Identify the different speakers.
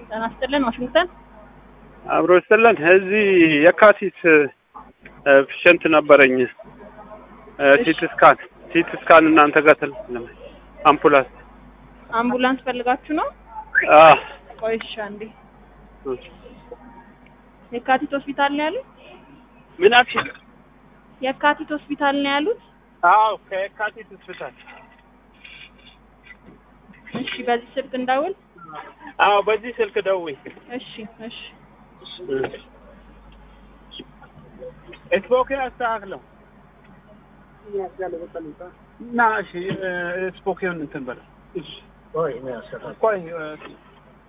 Speaker 1: ጤና ይስጥልን ዋሽንግተን
Speaker 2: አብሮ ይስጥልን። እዚህ የካቲት ፔሸንት ነበረኝ ሲቲ ስካን ሲቲ ስካን እናንተ ጋር ትል አምቡላንስ
Speaker 1: አምቡላንስ ፈልጋችሁ ነው?
Speaker 2: አ
Speaker 1: ቆይ እሺ አንዴ የካቲት ሆስፒታል ነው ያሉት?
Speaker 2: ምን አልሽ?
Speaker 1: የካቲት ሆስፒታል ነው ያሉት?
Speaker 2: አዎ ከየካቲት ሆስፒታል።
Speaker 1: እሺ በዚህ ስልክ እንዳውል።
Speaker 2: አዎ በዚህ ስልክ ደውይ።
Speaker 1: እሺ እሺ
Speaker 2: ስፖኬ አስተካክለው እና እሺ ስፖኬውን እንትን በለው ቆይ